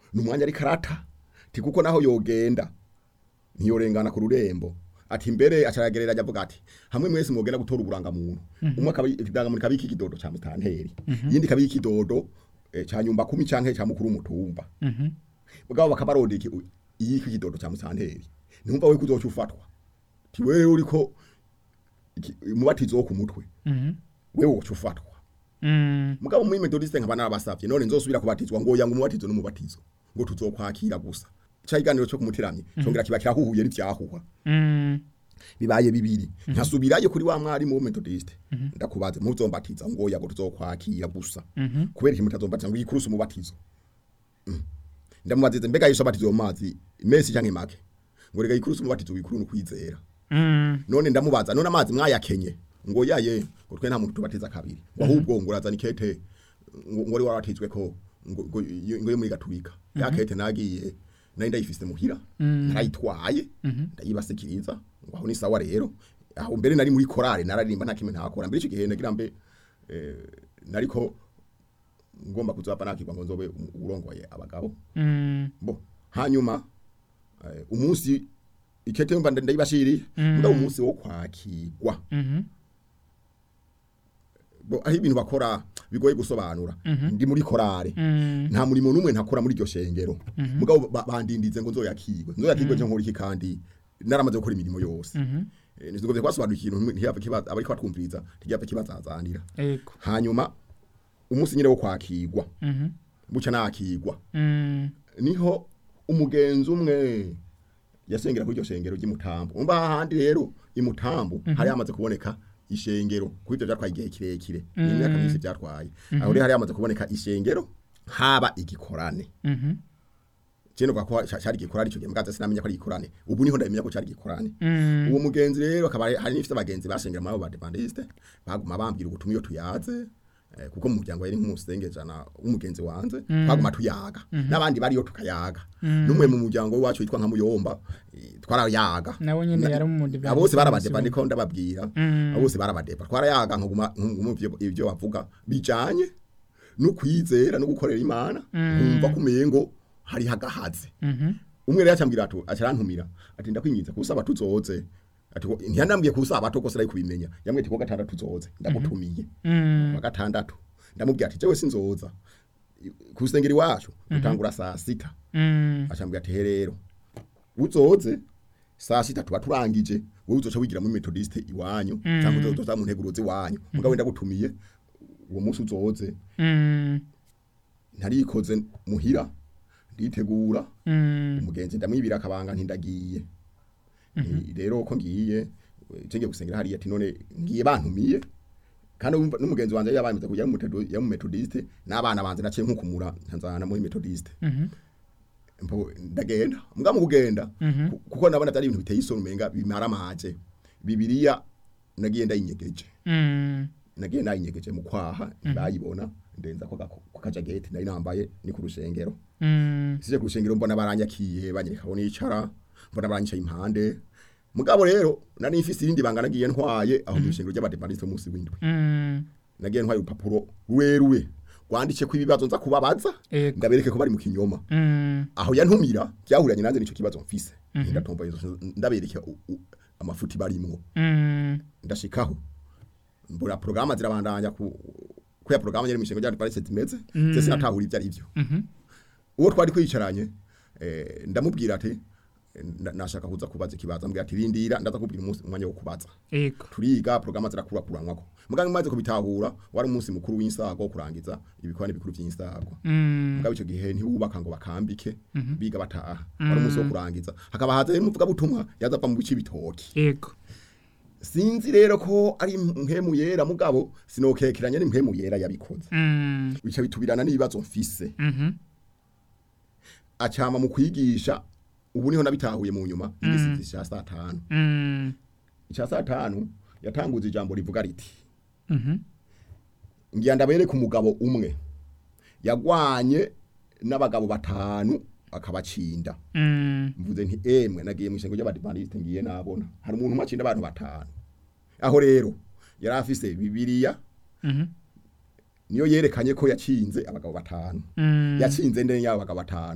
ni umwanya ari karata ti kuko naho yogenda ntiyorengana ku rurembo ati mbere acaragerera avuga ati hamwe mwese mwogenda gutora uburangamuntu umwe akaba ikidangamuntu kabiki ikidodo ca mutanteri yindi kabiki ikidodo eh, ca nyumba kumi canke ca mukuru w'umutumba Mhm. mugabo bakabaronda iki iyiki kidodo ca mutanteri ntumva we kuzoca ufatwa ti wewe uriko iki- umubatizo wo ku mutwe Mhm. wewe woca ufatwa Mm. mugabo muri metodiste nkaba narabasavye none nzosubira kubatizwa ngo yanga umubatizo n'umubatizo ngo tuzokwakira gusa ca iganiro cyo kumutiramye congera kiba kirahuhuye n'ivyahuha Mm. bibaye bibiri nkasubirayo kuri wa mwarimu wo metodiste ndakubaze muzombatiza ngo yago tuzokwakira gusa Mhm. kubera iki mutazombatiza ngo yikurusa umubatizo Mm. ndamubazize mbega yesu abatizo mu mazi mesi canke make ngo rega yikurusa umubatizo wikuru n'ukwizera Mm. none ndamubaza none amazi mwayakenye ngo yaye ngo twe nta muntu tubatiza kabiri ngo ahubwo ngo urazana ikete ngo ngo ari warabatizwe ko ngo ngo iyo- ngo yo muri gaturika ya kete nagiye nari ndayifise muhira narayitwaye ndayibasikiriza ngo aho ni sawa rero aho mbere nari muri korale nararirimba nta kimwe ntakora mbere icyo gihe nagira mbe eh, nariko ngomba kuzapa nakirwa ngo nzobe um- urongoye abagabo Mm. bo hanyuma eh, umunsi ikete mba ndayibashiriye mugabo umunsi wo kwakirwa Mhm. bo aho ibintu bakora bigoye gusobanura ndi muri korale Mm. nta murimo n'umwe ntakora muri iryo shengero mugabo ba- bandindize ngo nzoyakirwe nzoyakirwe cyo nkora iki kandi naramaze gukora imirimo yose Mhm. Eh, ntizigombye kwasobanura ikintu ntiyapfa kibaza abariko batwumviriza ntigiyapfa kibazazanira Ego. hanyuma umunsi nyine wo kwakirwa Mhm. buca nakirwa Mm. niho umugenzi umwe yasengera kuri iryo shengero ry'imutambo umva hahandi rero imutambo hari hamaze kuboneka ishengero kuri ibyo byatwaye igihe kirekire ni imyaka myinshi byatwaye aho rero hari hamaze kuboneka ishengero haba igikorane Mhm. kino kwa ko cyari igikorane icyo gihe mgaza sinamenya ko ari igikorane ubu niho ndamenya ko cyari igikorane Mm. uwo mugenzi rero akaba ari- hari n'ifite abagenzi basengera muri abo badepandiste baguma bambwira ubutumwa iyo tuyaze eh, kuko mu muryango yari nk'umusengejana w'umugenzi wanze twaguma tuyaga n'abandi bariyo tukayaga n'umwe mu muryango wacu witwa nka muyomba eh, twarayaga Nawe nyene Na- yari umudivantiste abo bose w'umunsi barabadeva ndiko ndababwira abo bose barabadepa twarayaga nkaguma nkaguma ivyo- ivyo bavuga bijanye no kwizera no gukorera imana nkumva kumengo hari hagahaze Mhm. umwe rero acambwira ati acarantumira ati ndakwinginze kusaba tuzoze ati ko- ntiyanambwiye kusaba to kose ari kubimenya yamwe ati ko gatandatu tuzoze ndagutumiye Mm. wa gatandatu ndamubwira ati jewe sinzoza kusengera iwacu dutangura saa sita Mm. acambwira ati he rero uzoze saa sita tuba turangije wowe uzoca wigira muri metodiste iwanyu cyangwa uzoza mu nteguruzi iwanyu mugabo ndagutumiye uwo munsi uzoze Mm. ntarikoze muhira nditegura Mm. umugenzi ndamwibira akabanga ntindagiye Ni- rero ko ngiye cenge gusengera hariya ati none ngiye bantumiye kandi wumva n'umugenzi wanje yabamize kujya mu Methodist- ya mu metodiste n'abana banje naciye nkukumura ntanzana muri metodiste Mhm. mpo ndagenda mbwa mu kugenda Mhm. ku- kuko nabona atari ibintu biteye isoni umenga bimara amaje bibiliya nagiye ndayinyegeje Mm. nagiye nayinyegeje mu kwaha bayibona ndenza ko gako- ko kajageti nari nambaye ni ku rushengero Mm. sije ku rushengero mbona baranyakiye banyereka aho nicara mbona baranyicaye impande mugabo rero nari mfise irindi banga nagiye ntwaye aho mu rushengero ry'abadepandiste munsi w'indwi Mm. nagiye ntwaye urupapuro rurerure rwanditse ko ibibazo nza kubabaza Ego. ndabereke ko bari mu kinyoma Mm. aho yantumira byahuranye nanze nico kibazo mfise ndatomboye ndabereke u- u- amafuti barimwo Mm. ndashikaho mbura programa zirabandanya ku ko ya programa yari mishingo ryari parese timeze se sinatahura ibyo ari byo Mhm. uwo twari kwicaranye eh, ndamubwira ati eh, nda- nashaka kuza kubaza ikibazo ambwira ati rindira ndaza kubwira umunsi umwanya wo kubaza Ego. turiga programa zirakura kuranwako muganga maze kubitahura wari umunsi mukuru w'insago wo kurangiza ibikorane bikuru by'insago Mm. mugabo icyo gihe ntibubaka ngo bakambike biga bataha wari umunsi wo kurangiza hakaba haza n'umuvuga butumwa yazava mu bice bitoki Ego. sinzi rero ko ari mpemu yera mugabo sinokekeranya n'impemu yera yabikoze Mm. bica bitubirana n'ibibazo mfise Mhm. acama mu kwigisha ubu niho nabitahuye mu nyuma igisizi cya saa tanu Mm. icya saa tanu yatanguza ijambo rivuga riti Mhm. ngira ndabereke umugabo umwe yagwanye n'abagabo batanu akabacinda Mm. mvuze nti emwe nagiye mu ishengo ry'abadivantiste ngiye nabona hari umuntu umwe acinda abantu batanu aho rero yari afise bibiliya Mhm. niyo yerekanye ko yacinze abagabo batanu Mm. yacinze ndene y'abo bagabo batanu